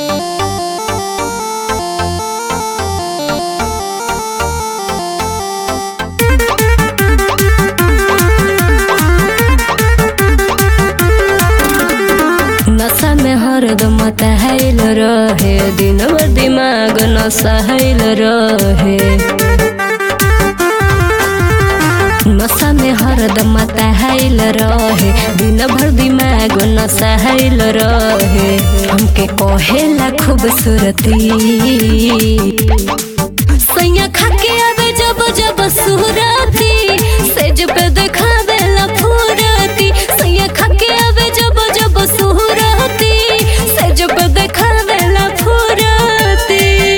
नशा में हरदम तहल रहे दिन भर दिमाग नशहल रहे नशा में हरदम तहल रहे दिन भर दिमाग नशहल रहे हमके कहेला खूबसूरती सैया खाके आवे जब जब सुराती सेज पे देखा देला फुराती सैया खाके आवे जब जब सुराती सेज पे देखा देला फुराती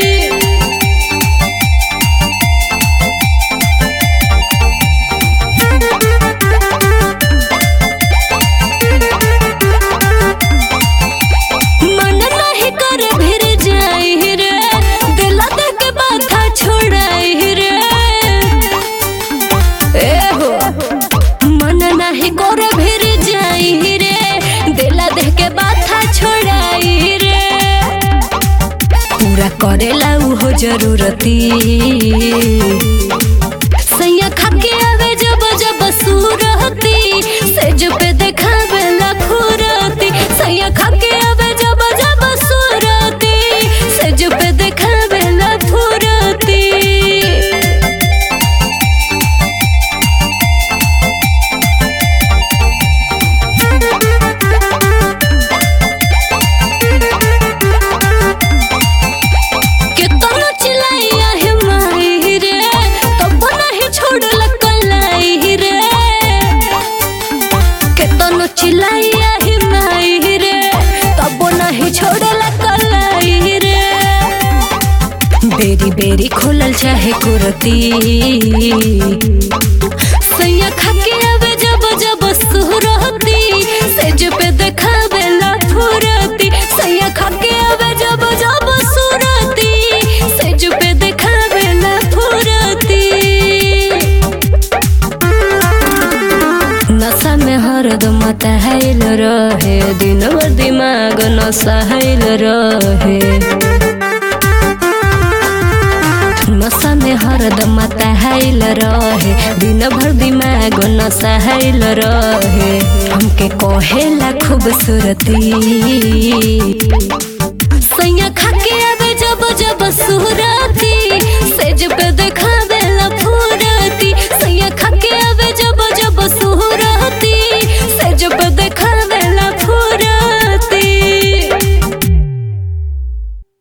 मन नहीं कर भिर जाई रे दिला दे के बाथा छोड़ाई रे ए हो मन नहीं कर भिर जाई रे दिला दे के बाथा छोड़ाई रे पूरा करेला उहो जरूरती सैया खाके आवे जब जब सूरती सेज पे देखावेला फुरती सैया खाके आवे जब जब सूरती सेज पे देखावेला फुरती कितना चिल्लाइया है माही रे तब नहीं छोड़ला कलाई रे कितना चिल्लाइया है माही रे तब नहीं छोड़ला कलाई रे बेरी बेरी खोलल चाहे कुरती सैया खाके आवे जब जब सुरती सेज पे देखावेला फुरती सैया खाके आवे जब जब सुरती सेज पे देखावेला फुरती नशा में हरदम तहल रहे दिन भर दिमाग नशहल रहे नशा में हरदम तहल रहे दिन भर दिमाग नशहल रहे हमके कहेला खूबसूरती सैया खाके आवे जब जब सुराती सेज पे देखा